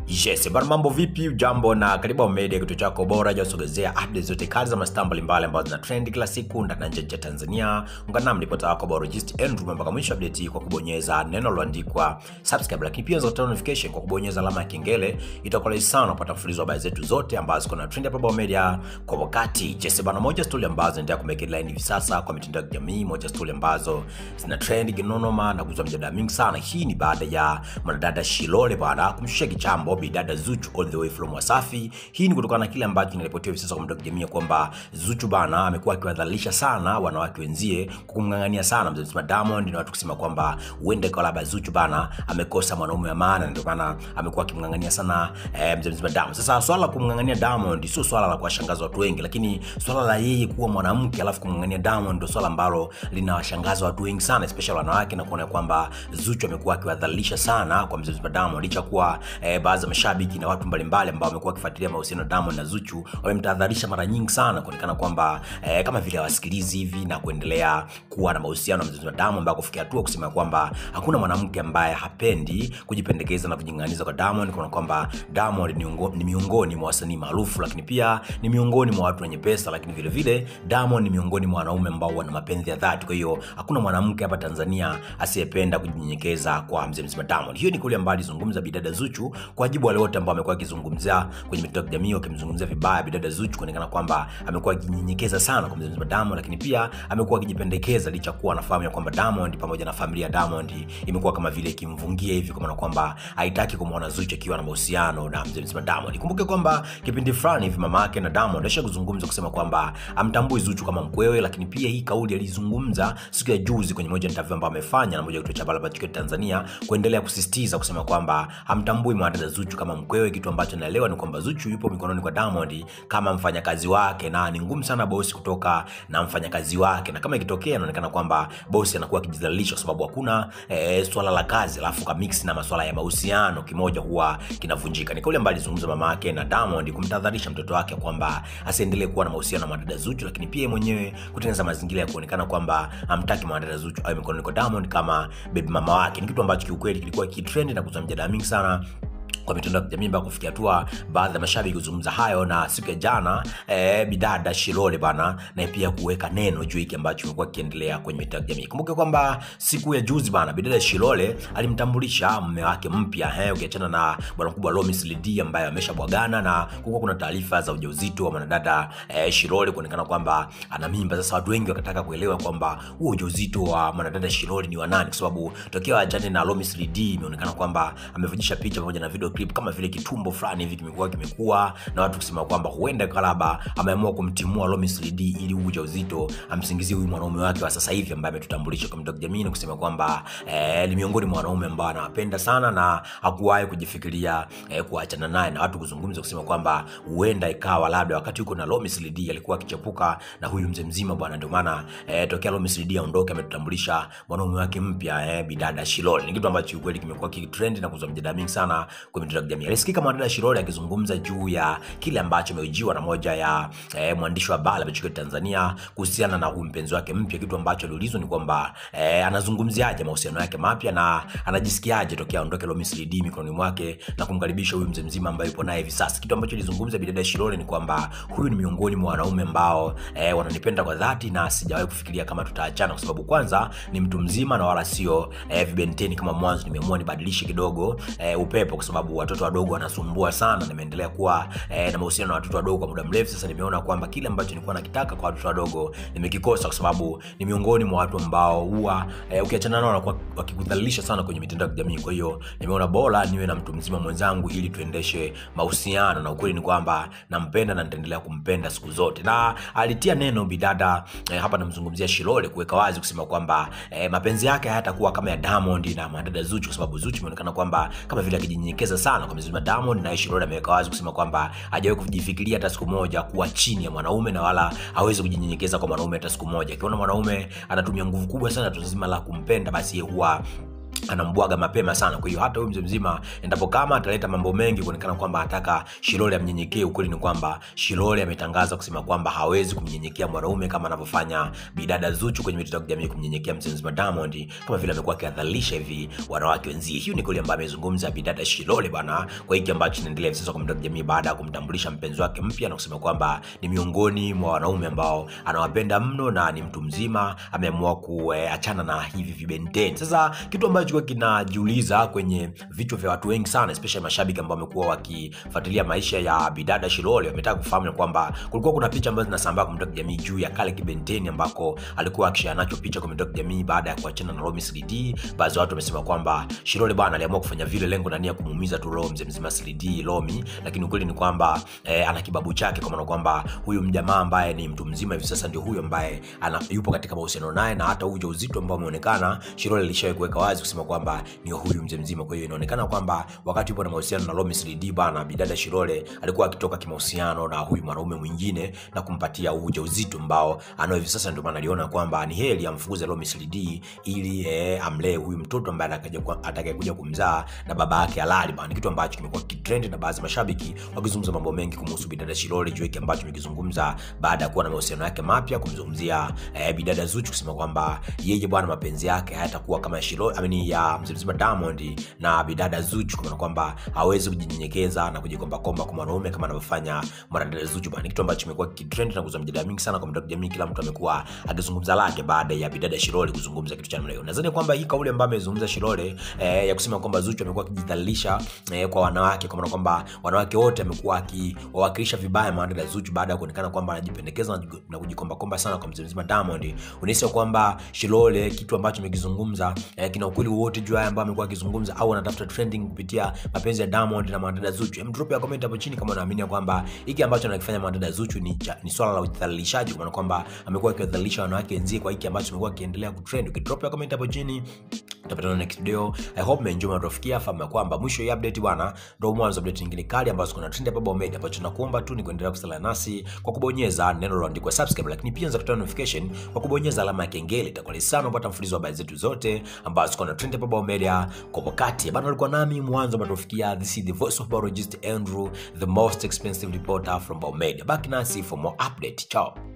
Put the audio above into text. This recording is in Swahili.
Yes, bana mambo vipi? Ujambo na karibu Home Media, kituo chako bora cha kusogezea updates zote kali za mastaa mbalimbali ambazo zina trend kila siku ndani na nje ya Tanzania. Ungana nami ripota wako Biologist Andrew mpaka mwisho update hii kwa kubonyeza neno lililoandikwa subscribe, lakini pia unaweza kutoa notification kwa kubonyeza alama ya kengele. Itakuwa rahisi sana kupata mfululizo wa habari zetu zote ambazo ziko na trend hapa Home Media kwa wakati. Yes, bana moja story ambazo zinaendelea kumake headline hivi sasa kwa mitandao ya kijamii, moja story ambazo zina trend kinonoma na kuzua mjadala mingi sana. Hii ni baada ya mwanadada Shilole bana kumshusha kichambo bidada Zuchu all the way from Wasafi. Hii ni kutokana na kile ambacho kinaripotiwa hivi sasa kwa mtandao wa kijamii kwamba Zuchu bana amekuwa akiwadhalilisha sana wanawake wenzie kwa kumng'ang'ania sana mzee mzima Diamond, na watu kusema kwamba huenda ikawa labda Zuchu bana amekosa mwanaume wa maana, ndio maana amekuwa akimng'ang'ania sana eh, mzee mzima Diamond. Sasa swala la kumng'ang'ania Diamond sio swala la kuwashangaza watu wengi, lakini swala la yeye kuwa mwanamke alafu kumng'ang'ania Diamond ndio swala ambalo linawashangaza watu wengi sana, especially wanawake, na kuona kwamba Zuchu amekuwa akiwadhalilisha sana kwa mzee mzima Diamond licha kuwa eh, baadhi ya mashabiki na watu mbalimbali ambao wamekuwa wakifuatilia mahusiano ya Diamond na Zuchu wamemtahadharisha mara nyingi sana kuonekana kwamba eh, kama vile hawasikilizi hivi na kuendelea kuwa na mahusiano na mzee wa Diamond mpaka kufikia hatua kusema kwamba hakuna mwanamke ambaye hapendi kujipendekeza na kujing'aniza kwa Diamond, kuna kwamba Diamond ni, ungo, ni miongoni mwa wasanii maarufu, lakini pia ni miongoni mwa watu wenye pesa, lakini vile vile Diamond ni miongoni mwa wanaume ambao wana mapenzi ya dhati. Kwa hiyo hakuna mwanamke hapa Tanzania asiyependa kujinyenyekeza kwa mzee mzima Diamond. Hiyo ni kauli ambayo alizungumza bidada Zuchu kwa jibu wale wote ambao amekuwa akizungumzia kwenye mitandao ya kijamii wakimzungumzia vibaya bidada Zuchu, kuonekana kwamba amekuwa akijinyenyekeza sana kwa mzee mzima Diamond, lakini pia amekuwa akijipendekeza licha kuwa anafahamu ya kwamba Diamond pamoja na familia ya Diamond imekuwa kama vile ikimvungia hivi, kwa maana kwamba haitaki kumwona Zuchu akiwa na mahusiano na mzee mzima Diamond. Ikumbuke kwamba kipindi fulani hivi mama yake na Diamond alisha kuzungumza kusema kwamba amtambui Zuchu kama mkwewe, lakini pia hii kauli alizungumza siku ya juzi kwenye moja interview ambayo amefanya na moja kituo cha Barabara Chikwete Tanzania, kuendelea kusisitiza kusema kwamba hamtambui mwanadada Zuchu kama mkwewe. Kitu ambacho naelewa ni kwamba Zuchu yupo mikononi kwa Diamond kama mfanyakazi wake, na ni ngumu sana bosi kutoka na mfanyakazi wake, na kama ikitokea inaonekana kwamba bosi anakuwa akijidhalilisha kwa sababu hakuna e, swala la kazi alafu kamix na masuala ya mahusiano kimoja huwa kinavunjika. Ni kauli ambayo alizungumza mama yake na Diamond kumtahadharisha mtoto wake kwamba asiendelee kuwa na mahusiano na mwanadada Zuchu, lakini pia mwenyewe kutengeneza mazingira ya kuonekana kwamba hamtaki mwanadada Zuchu awe mikononi kwa Diamond kama baby mama wake. Ni kitu ambacho kiukweli kilikuwa kitrend na kuzua mjadala mingi sana kwa mitandao ya kijamii mpaka kufikia hatua baadhi ya mashabiki kuzungumza hayo, na siku ya jana e, bidada Shilole bana na pia kuweka neno juu hiki ambacho kimekuwa kiendelea kwenye mitandao ya kijamii. Kumbuke kwamba siku ya juzi bana bidada Shilole alimtambulisha mume wake mpya, eh, ukiachana na bwana mkubwa Lomis Lidi ambaye ameshabwagana na kulikuwa kuna taarifa za ujauzito wa mwanadada e, Shilole kuonekana kwamba ana mimba. Sasa watu wengi wakataka kuelewa kwamba huo ujauzito wa mwanadada Shilole ni wa nani, kwa sababu tokea ajane na Lomis Lidi imeonekana kwamba amevujisha picha pamoja na video clip kama vile kitumbo fulani hivi kimekuwa kimekuwa na watu kusema kwamba huenda kalaba ameamua kumtimua Lomis Lidi ili huu ujauzito amsingizie huyu mwanaume wake wa sasa hivi ambaye ametutambulisha kwa mitandao ya kijamii na kusema kwamba eh, ni miongoni mwa wanaume ambao anawapenda sana na hakuwahi kujifikiria eh, kuachana naye, na watu kuzungumza kusema kwamba huenda ikawa labda wakati yuko na Lomis Lidi alikuwa akichepuka na huyu mzee mzima bwana, ndio maana eh, tokea Lomis Lidi aondoke ametutambulisha mwanaume wake mpya eh, bidada Shilole. Ni kitu ambacho kweli kimekuwa kitrend na kuzua mjadala mingi sana kwa mitandao ya kijamii. Alisikika mwanadada Shilole akizungumza juu ya kile ambacho ameujiwa na moja ya eh, mwandishi wa habari wa Tanzania kuhusiana na huyu mpenzi wake mpya. Kitu ambacho aliulizwa ni kwamba eh, anazungumziaje mahusiano yake mapya na anajisikiaje tokea aondoke Lomis Lidi mikononi mwake na kumkaribisha huyu mzee mzima ambaye yupo naye hivi sasa. Kitu ambacho alizungumza bidada Shilole ni kwamba huyu ni miongoni mwa wanaume ambao eh, wananipenda kwa dhati na sijawahi kufikiria kama tutaachana, kwa sababu kwanza ni mtu mzima na wala sio eh, vibenteni kama mwanzo. Nimeamua nibadilishe kidogo eh, upepo kwa sababu watoto wadogo wanasumbua sana. Nimeendelea kuwa eh, na mahusiano na watoto wadogo kwa muda mrefu sasa. Nimeona kwamba kile ambacho nilikuwa nakitaka kwa watoto wadogo nimekikosa, kwa sababu ni miongoni mwa watu ambao huwa eh, ukiachana nao wanakuwa wakikudhalilisha sana kwenye mitandao ya kijamii. Kwa hiyo nimeona bora niwe na mtu mzima mwenzangu ili tuendeshe mahusiano, na ukweli ni kwamba nampenda na nitaendelea kumpenda siku zote. Na alitia neno bidada eh, hapa namzungumzia Shilole kuweka wazi kusema kwamba eh, mapenzi yake hayatakuwa kama ya Diamond na madada Zuchu, kwa sababu Zuchu imeonekana kwamba kama vile akijinyenyekeza sana kwa mzima Diamond, na Shilole ameweka wazi kusema kwamba hajawahi kujifikiria hata siku moja kuwa chini ya mwanaume na wala hawezi kujinyenyekeza kwa mwanaume hata siku moja. Akiona mwanaume anatumia nguvu kubwa sana tu zima la kumpenda, basi huwa anambwaga mapema sana kwa hiyo hata huyu mzee mzima endapo kama ataleta mambo mengi kuonekana kwamba ataka shilole amnyenyekee ukweli ni kwamba shilole ametangaza kusema kwamba hawezi kumnyenyekea mwanaume kama anavyofanya bidada zuchu kwenye mitandao ya kijamii kumnyenyekea mzee mzima diamond kama vile amekuwa akiadhalisha hivi wanawake wenzie hiyo ni kweli ambayo amezungumza bidada shilole bana kwa hiki ambacho kinaendelea hivi sasa kwa mitandao ya kijamii baada ya kumtambulisha mpenzi wake mpya na kusema kwamba ni miongoni mwa wanaume ambao anawapenda mno na ni mtu mzima ameamua kuachana na hivi vibenteni sasa kitu ambacho kilikuwa kinajiuliza kwenye vichwa vya watu wengi sana especially mashabiki ambao wamekuwa wakifuatilia maisha ya bidada shilole wametaka kufahamu kwamba kulikuwa kuna picha ambazo zinasambaa kwa mitandao ya kijamii juu ya kale kibenteni ambako alikuwa akishare nacho picha kwa mitandao ya kijamii baada ya kuachana na Romy 3D baadhi ya watu wamesema kwamba shilole bwana aliamua kufanya vile lengo na nia kumuumiza tu roho mzee mzima 3D Romy lakini ukweli ni kwamba eh, ana kibabu chake kwa maana kwamba huyu mjamaa ambaye ni mtu mzima hivi sasa ndio huyu ambaye ana, yupo katika mahusiano naye na hata uja uzito ambao umeonekana shilole alishawahi kuweka wazi kusema kwamba ni huyu mzee mzima kwa hiyo inaonekana kwamba wakati yupo na mahusiano na Romy 3D bana bidada shilole alikuwa akitoka kimahusiano na huyu mwanaume mwingine na kumpatia uja uzito ambao anao hivi sasa ndio maana aliona kwamba ni heri amfukuze Romy 3D ili eh, amlee huyu mtoto ambaye atakayekuja kumzaa na baba yake halali bana kitu ambacho kimekuwa kitrend na baadhi ya mashabiki wakizungumza mambo mengi kumhusu bidada shilole juu hiki ambacho amekizungumza baada ya kuwa na mahusiano yake mapya kumzungumzia eh, bidada Zuchu kusema kwamba yeye bwana mapenzi yake hayatakuwa kama shilole amini ya mzee mzima Diamond na bidada Zuchu kwa kwamba hawezi kujinyenyekeza na kujikombakomba kwa mwanaume kama anavyofanya mwanadada Zuchu bana kitu ambacho kimekuwa kitrend na kuzua mjadala mingi sana kwa mitandao ya kijamii kila mtu amekuwa akizungumza lake baada ya bidada Shilole kuzungumza kitu cha namna hiyo nadhani kwamba hii kauli ambayo amezungumza Shilole eh, ya kusema kwamba Zuchu amekuwa akijidhalilisha eh, kwa wanawake kwa maana kwamba wanawake wote amekuwa akiwawakilisha vibaya mwanadada Zuchu baada ya kuonekana kwamba anajipendekeza na kujikombakomba sana kwa mzee mzima Diamond unahisi kwamba Shilole kitu ambacho amekizungumza eh, kina ukweli wote juu haya ambayo amekuwa akizungumza au anatafuta trending kupitia mapenzi ya Diamond na mwanadada Zuchu hem drop ya comment hapo chini kama unaamini kwamba hiki ambacho anakifanya mwanadada Zuchu ni, ni swala la udhalilishaji kwa maana kwamba amekuwa akiwadhalilisha wanawake wenzie kwa hiki ambacho amekuwa akiendelea kutrend ukidrop ya comment hapo chini tutapatana next video i hope mmeenjoy mnatufikia fahamu kwamba mwisho ya update bwana ndio mwanzo update nyingine kali ambazo kuna trend hapa Baba Media ambacho tunakuomba tu ni kuendelea kusala nasi kwa kubonyeza neno lililoandikwa subscribe lakini pia unaweza kupata notification kwa kubonyeza alama ya kengele itakuwa sana kupata mfululizo wa habari zetu zote ambazo kuna trend hapa Baba Media kwa wakati bana alikuwa nami mwanzo mnatufikia this is the voice of biologist Andrew the most expensive reporter from Baba Media back nasi for more update ciao